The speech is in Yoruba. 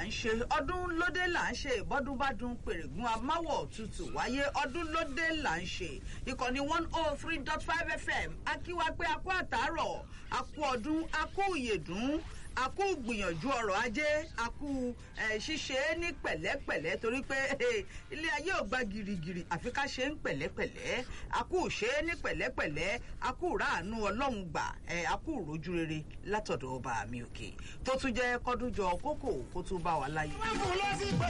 là ń ṣe ọdún lóde là ń ṣe ìbọ́dún bá dún pèrègùn amáwọ̀ tutù wáyé ọdún lóde là ń ṣe ìkànnì one oh three dot five fm akíwá pé akú àtàárọ̀ akú ọdún akú ìyèdún akú gbìyànjú ọrọ̀ ajé akú ṣíṣe ní pẹ̀lẹ́pẹ̀lẹ́ torí pé ilé ayé ò gba girigiri àfi ká ṣe ń pẹ̀lẹ́pẹ̀lẹ́ akú ṣe é ní pẹ̀lẹ́pẹ̀lẹ́ akú ràánú ọlọ́run gbà akú rojú rere látọ̀dọ̀ ọba mi òkè tó tún jẹ́ kọ́dúnjọ kókò kó tún bá wa láyé. wọ́n fún lọ́sí pé